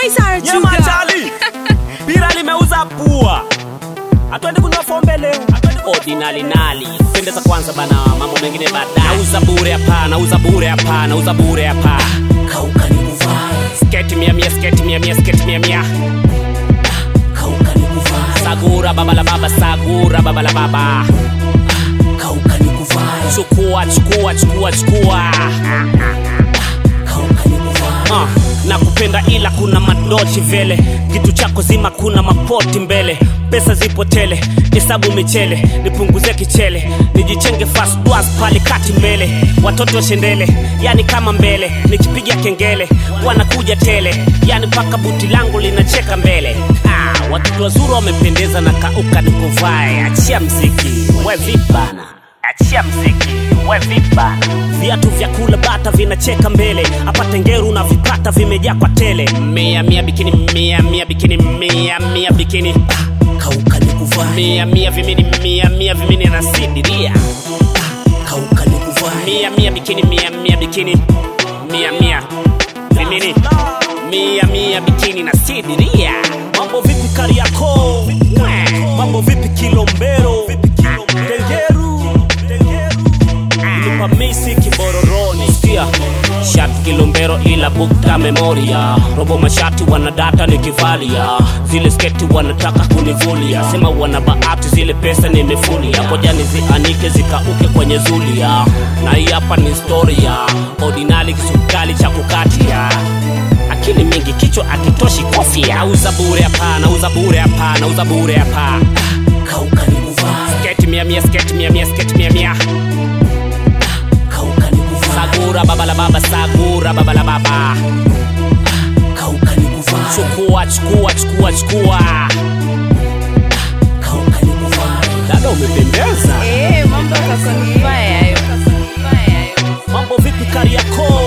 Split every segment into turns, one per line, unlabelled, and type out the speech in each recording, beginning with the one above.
Isara
Nyama
Chuga.
chali. Pira limeuza pua. Atwende kunywa fombe leo. Ordinali nali. Pendeza kwanza bana, mambo mengine baadaye. Nauza bure hapa, nauza bure hapa, nauza bure hapa.
kauka ni kuvae
Sketi mia mia, sketi mia mia, sketi mia mia.
kauka ni kuvae
Sagura baba la baba, sagura baba la baba.
kauka ni kuvae
Chukua, chukua, chukua, chukua.
kauka ni kuvae
uh, na kupenda ila kuna madochi vele kitu chako zima kuna mapoti mbele pesa zipo tele hesabu michele nipunguze kichele nijichenge fast dwas pale kati mbele watoto shendele yani kama mbele nikipiga kengele wanakuja tele yani mpaka buti langu linacheka mbele ah, watoto wazuri wamependeza na kauka nikuvae achia mziki we vipana achia mziki we vipana viatu vya kula bata vinacheka mbele hapa tengeru na vipata vimejaa kwa tele mia mia bikini mia mia bikini mia mia bikini
kauka ni kuvae
mia mia vimini mia mia vimini na sidiria
kauka ni kuvae
mia mia bikini mia mia bikini mia mia vimini mia mia bikini na sidiria mambo vipi kariako mambo vipi kilombero tengeru nipamisi kibororoni sikia shati kilombero ila bukta memoria robo mashati wanadata nikivalia zile sketi wanataka kunivulia sema wana bahati zile pesa nimefulia koja nizianike zikauke kwenye zulia na hii hapa ni storia ordinali kisukali cha kukatia akili mingi kichwa akitoshi kofia nauza bure hapa nauza bure hapa nauza bure hapa
kauka ni kuvae
sketi mia mia sketi mia mia sketi mia mia
kauka ni kuvae
sagura baba la baba sagura baba la baba
kauka ni kuvae
chukua chukua chukua chukua
kauka ni kuvae
dada umependeza
Eh, mambo kako ni mbaya hayo. Mbaya hayo.
mambo vipi kariako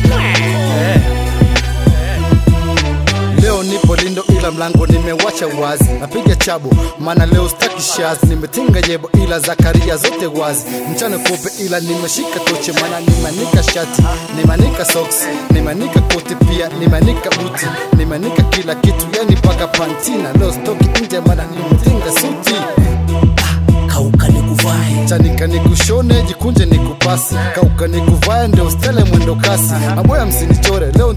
leo nipo lindo ila mlango nimewacha wazi napiga chabo maana leo staki shazi nimetinga yebo ila zakaria zote wazi mchana kupe ila nimeshika toche maana nimeanika shati nimeanika socks nimeanika koti pia nimeanika buti nimeanika kila kitu yani paka pantina leo stoki nje maana nimetinga suti
kauka ni kuvae
chanika nikushone jikunje nikupasi kauka nikuvae ndio stele mwendo kasi maboya msinichore leo